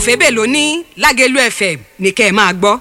fẹ́bẹ̀ ló ní lágẹ̀lú fm ní kẹ́ ẹ máa gbọ́.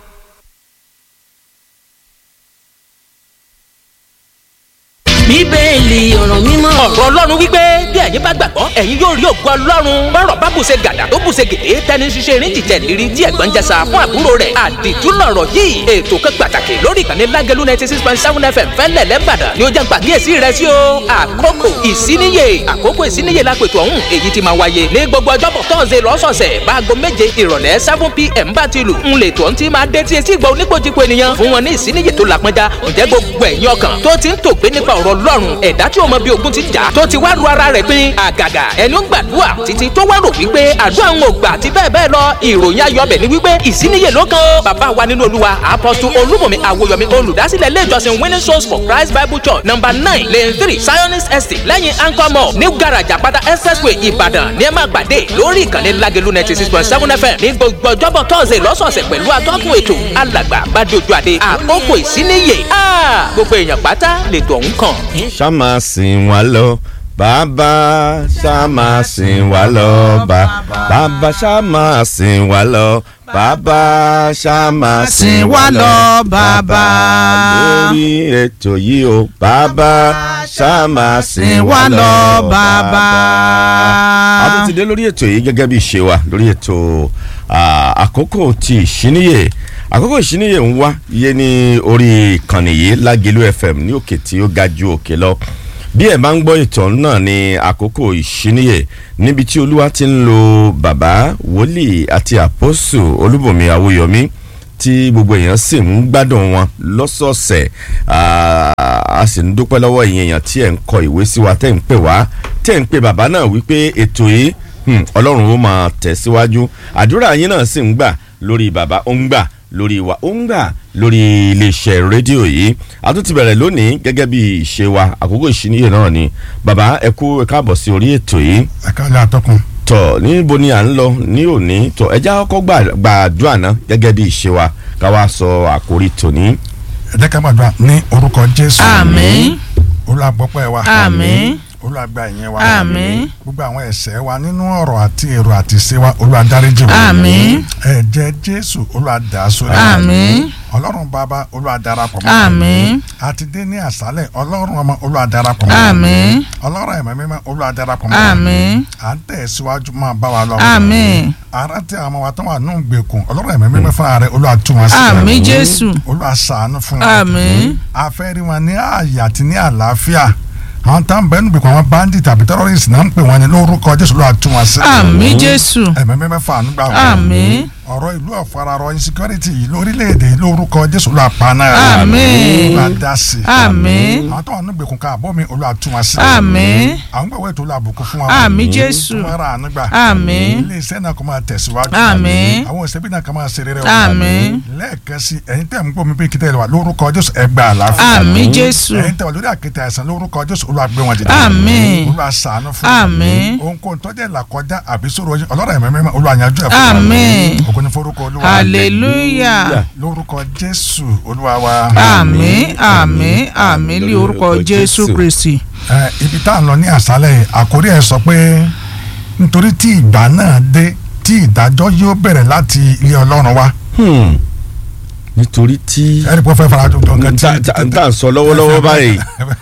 bíbélì ọ̀rọ̀ mímọ́. ọ̀rọ̀ ọlọ́run wípé bí ẹ̀yin bá gbàgbọ́ ẹ̀yin yóò rí ògo ọlọ́run bọ́rọ̀ bá bùṣe gàdà tó bùṣe gèdè tẹni ṣiṣẹ́ erin jìjẹ́ lérí tí ẹ̀gbọ́n jẹsà fún àbúrò rẹ̀ àdìtú lọ̀rọ̀ yìí ètò kan pàtàkì lórí ìkànnì lágẹ̀lú ninety six point seven fm fẹ́lẹ̀ lẹ́bàdàn ni ó jẹ́ pàkíyèsí rẹ̀ sí o àkókò ìsíníyè àkókò ìsíníyè lápètò ọ̀hún èyí ti máa wáyé ní gbogbo ọjọ́bọ̀ tọ́sẹ̀ lọ́sọ̀ọ̀sẹ̀ báago méje ìrọ̀lẹ́ seven pm bá ti lù ń lè tó ń ti máa dé tí etí ìgbà oníkojúko ènìyàn fún wọn ní ìsíníyè tó làpọnjá ǹjẹ́ gbogbo ẹ̀yin ọkàn tó ti ń tògbé nípa ọ̀rọ̀ ọlọ́run ẹ̀dá tí o mọ bí ogun ti jà tó ti wá ru ara rẹ̀ pin àgàgà ẹni ó ń gbàdúrà títí tó wá rò wípé àdúrà ń gbà àti bẹ́ẹ̀ bẹ́ẹ̀ lọ ìròyìn ayọ̀bẹ̀ ni wípé ìsíníyè ló kan ó bàbá wa nínú olúwa apọ́sù olúmọ̀mí àwòyọ̀mí olùdásílẹ̀ ilé ìjọsìn winning souls for christ bible church number nine lane three zionist estate lẹ́yìn anchor mall new garage àpáta expressway ìbàdàn ní ẹ máa gbàdé lórí ìkànnì lágẹ̀lú ninety six point seven fm ní gbogbo ọjọ́bọ̀ tọ́sẹ̀ lọ́sọ̀ọ̀sẹ̀ pẹ̀lú atọ́kùn ètò alàgbà bàdé ojú àdé àkókò ìsíníyè gbogbo èèyàn pátá lètò ọ̀hún kàn. ṣá máa sìn wá lọ bàbá ṣá máa sìn wá lọ bàbá ṣá máa sìn wá lọ bàbá ṣá máa sìn wá lọ bàbá lórí ètò yìí o bàbá ṣá máa sìn wá lọ bàbá. a tún ti dé lórí ètò yìí gẹ́gẹ́ bí ìṣe wa lórí ètò àkókò ti ìṣíníyè àkókò ìṣíníyè ń wá iye ní orí ìkànnì yìí lágẹ̀lú fm ní òkè tí ó ga ju òkè lọ bí ẹ bá ń gbọ́ ìtàn náà ní àkókò ìṣíníyè níbi tí olúwa ti ń lo bàbá wòlíì àti àpọ́sù olúbùnmi awóyọmí tí gbogbo èèyàn sì ń gbádùn wọn lọ́sọ̀ọ̀sẹ̀ a sì ń dúpẹ́ lọ́wọ́ ìyẹn èèyàn tí ẹ̀ ń kọ ìwé sí wa tẹ́ ń pè wá tẹ́ ń pè bàbá náà wípé ètò yìí ọlọ́run ó máa tẹ̀síwájú àdúrà yín náà sì ń gbà lórí bàbá ó ń gbà lórí wa ó ń gbà lórí iléeṣẹ́ rédíò yìí a tún ti bẹ̀rẹ̀ lónìí gẹ́gẹ́ bí ìṣe wa àkókò ìṣíníyè náà ni bàbá ẹ kú ẹ káàbọ̀ sí orí ètò yìí. ẹ káàlẹ́ àtọkùn. tọ níbo ni à ń lọ ní òní tọ ẹ já kọ́kọ́ gbàdúrà náà gẹ́gẹ́ bí ìṣe wa ká wá sọ àkórí tòní. ẹ jẹ́ ká gbàdúrà ní orúkọ jésù. àmín. olùgbọ́pẹ́ wa. àmín olùwàgbà ìyẹn wa. àmín. gbogbo àwọn ẹ̀ṣẹ̀ wa nínú ọ̀rọ̀ àti èrò àti ìṣe wa olùwàdáríjì wa. àmín. ẹ̀jẹ̀ jésù olùwàdásórí. àmín. ọlọ́run bàbá olùwàdarapọ̀ mọ́. àmín. àti dé ní àṣálẹ̀ ọlọ́run ọmọ olùwàdarapọ̀ mọ́. àmín. ọlọ́run ẹ̀mọ́ mímọ́ olùwàdarapọ̀ mọ́. àmín. à ń tẹ̀síwájú máa bá wa lọ. àmín. ara tí àwọn wa tó wà nù gbèkùn ọlọ́run ẹ̀mọ́ mímọ́ fúnra rẹ̀ olùwàtúwọ̀n sí. àmín jésù. olùwàsàánú fún wa. àmín. afẹ́rí wọn ní ààyè àti ní àlàáfíà àwọn tá n bẹ níbi kan àwọn bandit tàbí terrorist náà ń pè wọn ní lórúkọ jésù ló àtún wọn sí. àmín jésù. ẹ̀mẹ́ mẹ́mẹ́ fà nígbà wọn. àmín. ọ̀rọ̀ ìlú ọ̀fararọ insecurity yìí lórílẹ̀‐èdè yìí lórúkọ jésù ló àpaná rẹ̀. àmín. ló àdásí. àmín. àwọn tó wà níbi kan káàbọ̀ mi olú àtún wọn sí. àmín. àwọn gbàgbọ́ ètò olú àbùkù fún wa. àmín jésù. tó máa ra àánúgbà. àmín. ilé iṣẹ́ náà kò máa tẹ̀síwájú. àmín. àwọn òṣèbí náà kò máa ṣe rere. àmín. lẹ́ẹ̀kan sí ẹ̀yin tẹ̀ ń gbọ́ mi bí kíkẹ́ wà lórúkọ jésù ẹgbẹ́ àlàáfíà. àmín jésù. ẹ̀yin tẹ̀ wà lórí àkéte àìsàn lórúkọ jésù olú àgbẹ̀ wọn dìde. àmín. olú àṣàánú fún àmín. ohunkóhun tó jẹ́ ìlàkọjá àbí sọ̀rọ̀ yín ọlọ́run ẹ̀mí mímọ́ olú àyànjú ẹ̀ fún wa. àmín. ògo ni forúkọ olúwa. hallelujah. lórúkọ jésù olúwa wa. àmín àmín àmín ní orúkọ jésù kristi. ẹ ibi tá à ń lọ ní àṣálẹ̀ yìí àkórí ẹ̀ sọ pé nítorí tí ìgbà náà dé tí ìdájọ́ yóò bẹ̀rẹ̀ láti ilé ọlọ́run wa. nítorí tí ẹ̀rí pé ó fẹ́ fara jọ nǹkan tí. n tà ń sọ lọ́wọ́lọ́wọ́ báyìí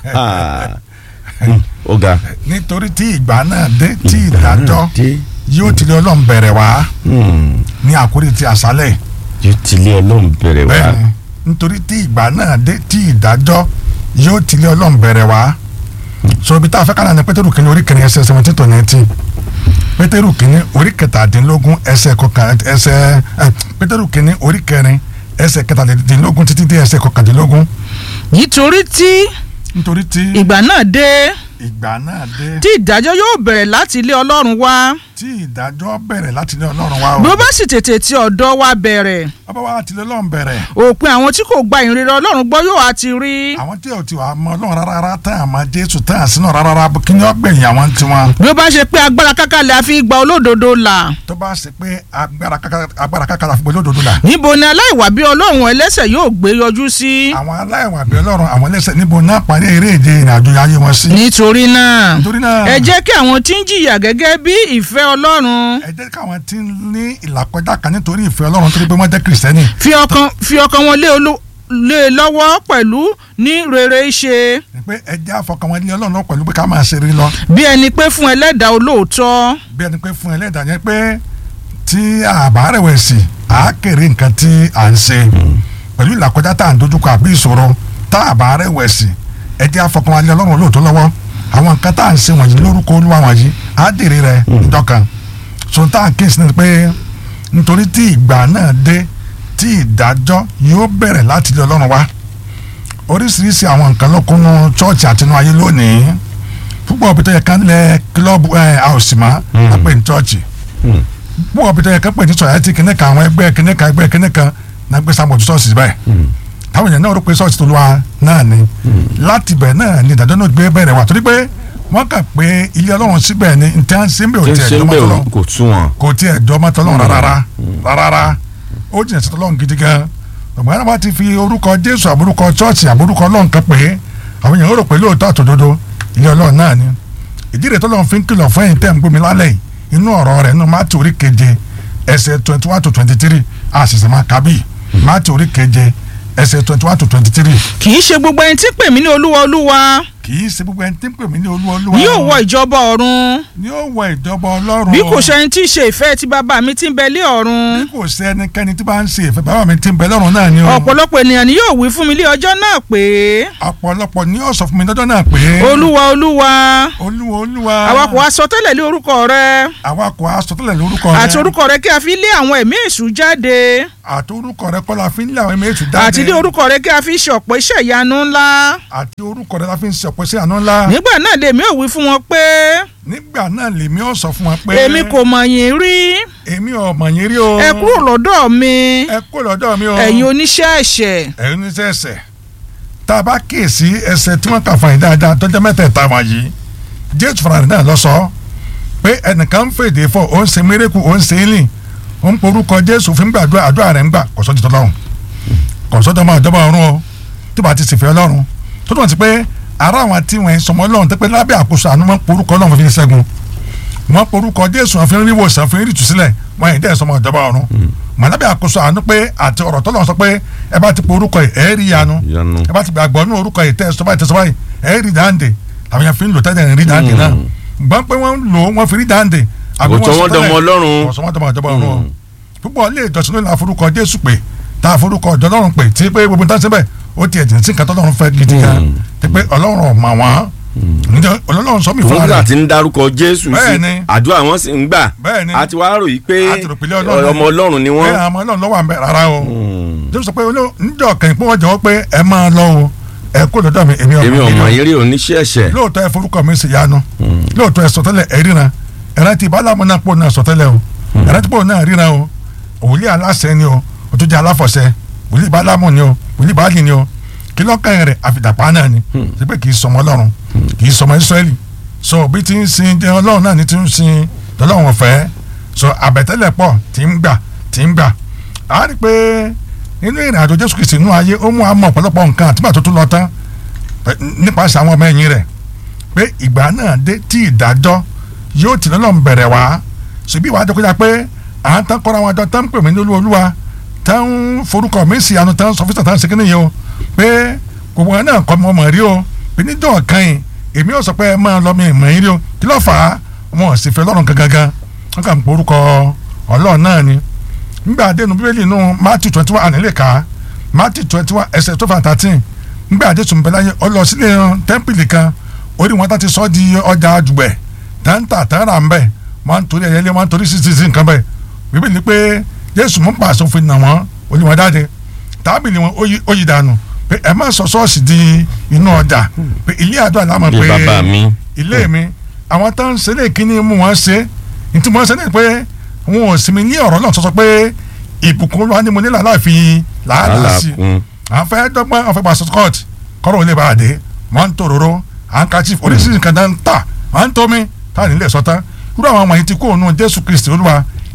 ó ga. nítorí tí ìgbà náà dé tí ìdájọ́ yóò ti ilé ọlọ́run bẹ̀rẹ̀ wá ní àkórí ti àṣálẹ̀ yìí yóò ti ilé ọlọ́run bẹ̀rẹ̀ wá. bẹ́ẹ̀ni nítorí tí ìgbà náà dé tí ìdájọ́ yóò ti ilé ọlọ́run bẹ̀rẹ̀ wá so ibi tá a fẹ́ kánà ní pétérù kìíní orí kẹrin ẹsẹ̀ seventeen to nineteen pétérù kìíní orí kẹtàdínlógún ẹsẹ̀ kọkàn ẹsẹ̀ ẹ pétérù kìíní orí kẹrin ẹsẹ̀ kẹtàdínlógún títí dé ẹsẹ̀ kọkàndínlógún nítorí tí nítorí tí ìgbà náà dé ìgbà náà dé tí ìdájọ́ yóò bẹ̀rẹ̀ láti ilé ọlọ́run wá tí ìdájọ́ bẹ̀rẹ̀ láti ilé ọlọ́run wá o bí ó bá sì tètè ti ọ̀dọ̀ wa bẹ̀rẹ̀ ọba wa láti ilé ọlọ́run bẹ̀rẹ̀ òpin àwọn tí kò gba ìrere ọlọ́run gbọ́ yóò á ti rí àwọn tí ò ti wà mọ ọlọ́run rárá rárá tán àmọ́ jésù tán àsínú rárá rárá kí ni ó gbẹ̀yìn àwọn tiwọn bí ó bá ṣe pé agbára kákàlẹ̀ àfi gba olódodo là tó bá bá ṣe pé agbára kákà- agbára kákàrà fún olódodo là níbo ni aláìwà bí ọlọ́run ẹlẹ́sẹ̀ yóò gbé yọjú sí. àwọn aláìwà àbí ọlọ́run àwọn ẹlẹ́sẹ̀ níbo náà parí eré ìje ìrìnàjò ayé wọn sí. nítorí náà nítorí náà ẹ jẹ́ kí àwọn tí ń jìyà gẹ́gẹ́ bí ìfẹ́ ọlọ́run ẹ jẹ́ káwọn tí ń ní ìlàkọjá kan nítorí ìfẹ́ ọlọ́run torí pé wọ́n jẹ́ kìrìsìtẹ́nì fi ọkàn fi ọkàn wọn lé olú lé e lọ́wọ́ pẹ̀lú ní rere ṣe ni pé ẹ jẹ́ àfọkàn wọn ní ọlọ́run náà pẹ̀lú pé ká máa ṣe rí lọ bí ẹni pé fún ẹlẹ́dàá olóòótọ́ bí ẹni pé fún ẹlẹ́dàá yẹn pé tí àbá rẹ̀wẹ̀sì á kéré nǹkan tí à ń ṣe pẹ̀lú ìlàkọjá tá à ń dojúkọ àbí ìṣòro tá àbá rẹ̀wẹ̀sì ẹ jẹ́ àfọkàn wọn ní ọlọ́run olóòótọ́ lọ́wọ́ àwọn nǹkan tá à ń ṣe wọ̀nyí lórúkọ olúwa wọ̀nyí á dèrè rẹ̀ ìjọkan so tá à ń kéésì ni pé nítorí tí ìgbà náà dé tí ìdájọ́ yóò bẹ̀rẹ̀ láti ilé ọlọ́run wá oríṣiríṣi àwọn nǹkan ló kúnnú chọ́ọ̀chì àtinú ayé lónìí púpọ̀ òbí tó yẹ ká lẹ kílọ̀bù ẹ̀ àwòsìmá lápè ní chọ́ọ̀chì púpọ̀ òbí tó yẹ ká pè ní sọ̀yà tí kìnìún kan àwọn ẹgbẹ́ kìnìún kan ẹgbẹ́ kìnìún kan náà gbé sàmójú ṣọ́ọ̀ṣì bẹ́ẹ̀ táwọn èèyàn náà rò pé ṣọ́ọ̀ṣì tó lọ́wọ́ náà ni láti bẹ̀ náà ni ìdájọ́ náà gbé bẹ̀rẹ̀ wá torí pé wọ́n kà pé ilé ọlọ́run síbẹ̀ ni ntẹ́ ń sínbẹ̀ ò tí ń tiẹ̀ ṣe ń jọmọ́ bẹ̀ tọ́lọ́ kò tún wọn. kò tiẹ̀ jọmọ́ tọ́lọ́ rárá rárá ó jìnnà sí tọ́lọ́run gidi gan ọ̀gbọ́n náà bá ti fi orúkọ jésù àbúrúkọ chọ́ọ̀chì àbúrúkọ ọlọ́run kan pé àwọn èèyàn rò pé lóòótọ́ àtòdodo ilé ọlọ́run náà ni ìdí rẹ̀ tọ́lọ́run fi ń kìlọ̀ fún ẹ̀yin tẹ́ ń gbómi lálẹ́ yìí inú ọ̀rọ̀ rẹ̀ nínú mátì orí keje ẹsẹ̀ twenty one to twenty three àṣìṣe máa kábì mátì orí keje ẹsẹ̀ twenty one to twenty three kì í ṣe gbogbo ẹni tí pè mí ní olúwa olúwa kì í ṣe gbogbo ẹni tí ń pè mí ní olúwa olúwa ni yóò wọ ìjọba ọ̀run ni yóò wọ ìjọba ọlọ́run bí kò ṣe ẹni tí í ṣe ìfẹ́ ti bàbá mi tí ń bẹ lé ọ̀run bí kò ṣe ẹnikẹ́ni tí bá ń ṣe ìfẹ́ bàbá mi tí ń bẹ lọ́run náà ni o ọ̀pọ̀lọpọ̀ ènìyàn ni yóò wí fún mi lé ọjọ́ náà pé ọ̀pọ̀lọpọ̀ ni yóò sọ fún mi lọ́jọ́ náà pé olúwa olúwa olúwa olúwa àwa kò wá sọ tẹ́lẹ̀ lé orúkọ rẹ àwa kò á sọ tẹ́lẹ̀ lórúkọ rẹ àti orúkọ rẹ kí a fi lé àwọn ẹ̀mí èṣù jáde àti orúkọ rẹ kọ́ la fi ń lé àwọn ẹ̀mí èṣù jáde àti lé orúkọ rẹ kí a fi ṣe ọ̀pọ̀ iṣẹ́ ìyanu ńlá àti orúkọ rẹ la fi ń ṣe ọ̀pọ̀ sí àná ńlá nígbà náà lèmi ò wí fún wọn pé nígbà náà lèmi ò sọ fún wọn pé èmi kò mọ̀ yín rí èmi ò mọ̀ yín rí o ẹ kúrò lọ́dọ̀ mi ẹ kó lọ́dọ̀ mi o ẹ̀yin oníṣẹ́ ẹ̀ṣẹ̀ ẹ̀yin oníṣẹ́ ẹ̀ṣẹ̀ tá a bá kíyèsí ẹsẹ̀ tí wọ́n kà fún yín dáadáa tó jẹ́ mẹ́tẹ̀ẹ̀ta wọ̀nyí jésù fúnra rẹ̀ náà lọ sọ pé ẹnìkan ń fèdè fọ ó ń ṣe mérekù ó ń ṣe é lìn ó ń porúkọ jésù fún gbàdúrà àdúrà rẹ̀ ń gbà kò sọ́jú tọ́lọ́run kò sọ́jú ọmọ ìjọba ọ̀run o tó bá ti sì fẹ́ ọlọ́run tó tó ti pé ara àwọn tí wọ́n ń sọmọ ọlọ́run tó pé lábẹ́ àkóso àánú wọn porúkọ ọlọ́run fi ń ṣẹ́gun wọn porúkọ jésù wọn fi ń rí wòsàn fi ń rí ìtúsílẹ̀ wọn yìí dẹ́ sọmọ ìjọba ọ̀run mọ̀ lábẹ́ àkóso àánú pé àti ọ̀rọ̀ tọ́lọ́run sọ pé ẹ bá ti porúkọ yìí ẹ rí yanu Ìyanu. ẹ bá ti gbàgbọ́ nínú orúkọ yìí tẹ́ ẹ sọ báyìí tẹ́ ẹ sọ báyìí ẹ rí dáǹdè làwọn yẹn fi ń lò tẹ́lẹ̀ ń rí dáǹdè náà gbọ́n pé wọ́n ń lò wọ́n fi rí dáǹdè àbí Kò sọ wọ́n tẹ́lẹ̀- dọmọ Ọlọ́run. kò sọ wọ́n dọmọ ìjọba ọ̀run o púpọ̀ ilé ìjọsìn lónìí àforúkọ jésù pé tá a forúkọ ọ̀dọ́ ọlọ́run pé tí pé gbogbo nǹkan síbẹ̀ ó ti ẹ̀jẹ̀ sí nǹkan tọ́lọ́run fẹ́ gidi gan tí pé ọlọ́run ọ̀ mà wọ́n ǹjẹ́ ọlọ́run sọ mí fún òun ara gbà tí ń dárúkọ jésù sí Bẹ́ẹ̀ni. àdúrà wọn sì ń gbà Bẹ́ẹ̀ni. a ti wá rò yí pé A ti rò pé ilé Ọlọ́run ọmọ ọlọ́run ni bẹ́ẹ̀ wọ́n. àmọ́ ọlọ́run lọ́wọ́ àmì rárá o jésù sọ pé olóò- níjọ́ kẹ́yìn pé wọ́n jẹ́wọ́ pé ẹ máa lọ o ẹ kó lọ́dọ̀ mi èmi èmi ọmọ ọmọ mi yín rí oníṣẹ́ ẹ̀ṣẹ̀. lóòótọ́ ẹ forúkọ mi sì yanu lóòótọ́ ẹ sọtẹ́lẹ̀ ẹ ríran ẹ̀rántí ìbálàmù náà pò náà sọtẹ́lẹ̀ o ẹ̀rántí pò náà ríran o òwúlé aláṣẹ ni o òtúnjẹ aláfọ̀ṣẹ wòlíì ìbálàmù ni o wòlíì ìbálì ni o kí lọ́kàn rẹ̀ àfìdàpá náà ni ṣe pé kì í sọmọ ọlọ́run kì í sọmọ israẹli so bí ti ń sin jẹ ọlọ́run náà ni ti ń sin ọlọ́run ọ̀fẹ́ so àbẹ̀tẹ́lẹ̀ pọ̀ tí ń gbà tí ń gbà á rí i pé nínú ìrìn àjò jésù kìsì inú ayé ó mú àmọ́ ọ̀pọ̀lọpọ̀ nǹkan àtìgbà tó tún lọ tán pẹ̀- nípasẹ̀ àwọn ọmọ ẹ̀yìn rẹ̀ pé ìgbà náà dé tí ìdájọ́ yóò tì lọ́lọ́ bẹ̀rẹ̀ wá ṣùgbọ́n ìwà àjọ kọjá pé à ń tán kọ́ra wọn jọ tán ń pè mí ní olú olúwa tán ń forúkọ mi sí àánú tán ń sọ fíṣà tán ń segin nìyẹn o pé gbogbo wọn náà kọ́ mi ọmọ rí o pé níjọ́ kan yìí èmi ò sọ pé ẹ máa lọ mi ìmọ̀ yín rí o kí ló fà á wọn ò sì fẹ́ lọ́rùn gangan wọn kà ń porúkọ ọlọ́run náà ni nígbà àdéhùn bíbélì inú matthew twenty one ànílè ká matthew twenty one ẹsẹ̀ tó fà thirteen nígbà àdéhùn bẹ́ẹ̀ láyé ọ lọ sílé tẹ́ḿpìlì kan orí wọn tá ti sọ di ọjà àjùgbẹ̀ táǹtà táǹrà ń bẹ̀ wọ́n ń torí ẹ̀yẹ́lé wọ́n ń torí sísìsì nǹkan bẹ̀ bíbélì pé jésù mú pàṣẹ òfin nà wọ́n olùwọ́n dáde tábìlì wọn ó yí- ó yí dànù pé ẹ má sọ ṣọ́ọ̀ṣì di inú ọjà pé ilé àdúrà lámọ̀ ilé pé bàbá mi. ilé mi àwọn tó ń ṣe lè kíní mú wọn ṣe ntí wọn ṣe lè pé wọn ò sinmi ní ọ̀rọ̀ náà sọ pé ìbùkún wa ni mo nílò aláàfin làálàá sí Làálàá kún. à ń fẹ́ dọ́gbọ́n àwọn fẹ́ gba scott kọ́rọ̀ ò lè bá a dé wọ́n ń tòróró handkerchief oríṣiríṣi nǹkan dá ń tà wọ́n ń tómi táà nílẹ̀ sọ́tán irú àwọn ọmọ yìí ti kó òun jésù kristi olúwa